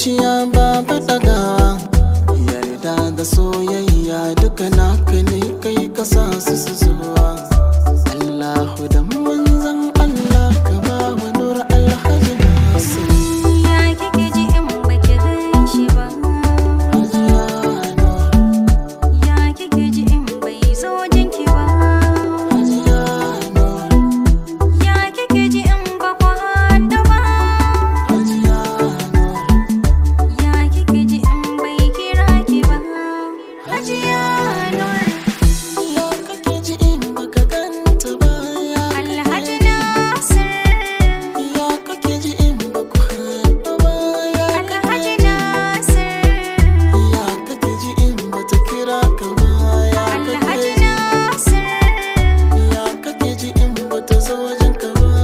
zuciya babu ɗagawa yarda da soyayya duka naka ne kai kasa su su zuwa Allahu da manzan Allah ka ba wa nur alhaji Nasir Ya kike ji in baki gan shi ba Hajiya Nur Ya kike ji in bai zo jinki ba Hajiya Nur Ya kike ji in ba ku haɗu ba Hajiya Nur Ya kike ji in bai kira ki ba Hajiya Nur Ya kake ji in baka ganta ba ya Alhaji Nasir Ya kake ji in baku haɗu ba ya Alhaji Nasir Ya kake ji in bata kira ka ba ya Alhaji kake ji Nasir Ya kake ji in bata zo wajen ka ba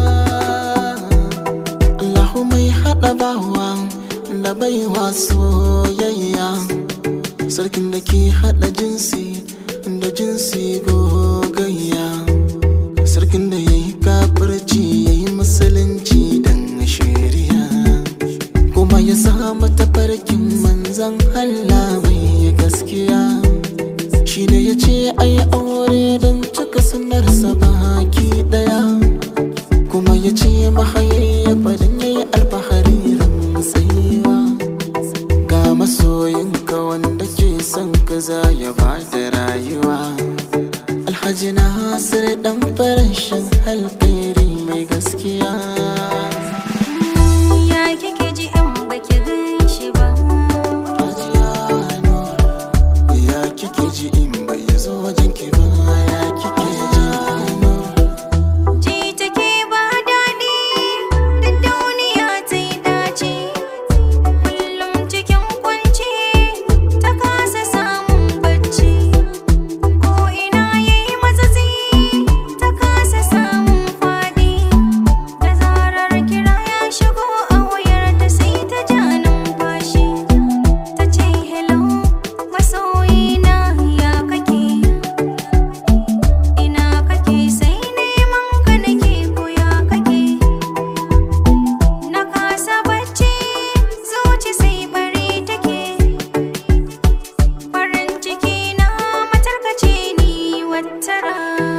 Allahu mai haɗa bawa da baiwa soyayya Sarkin da ke haɗa jinsi da jinsi gogayya Sarkin da ya yi kafirci ya yi musulunci dan shari'a Kuma ya sa mata farkin manzan Allah mai gaskiya Shi ne ya ce ai aure don cika sunarsa baki daya Kuma ya ce mahayayyafa don ya yi alfahari tsayuwa Ga masoyinka wanda ke son ka za ya ba da rayuwa Alhaji Nasir dan farashin alkhairi mai gaskiya Ya kike ji in baki gan shi ba Hajiya Nur, Ya kike ji in bai zo wajen ki ba ya kike ji Nur. Ji take ba daɗi da duniya ta yi dace Kullum cikin kwanci ta kasa samun bacci Ko ina ya yi matsatsi ta kasa samun faɗi Da zarar kira ya shigo a wayar ta sai ta ja numfashi Ta ce hello masoyina ya kake Ina kake sai neman ka nake koya kake Na kasa bacci zuci sai bari take Farin ciki na matarkace ni wattara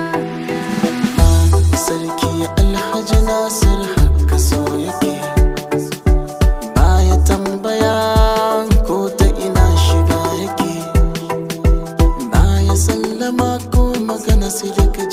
Sarki Alhaji Nasir haka so yake Baya tambaya ko ta ina shiga yake Baya sallama ko magana sai daga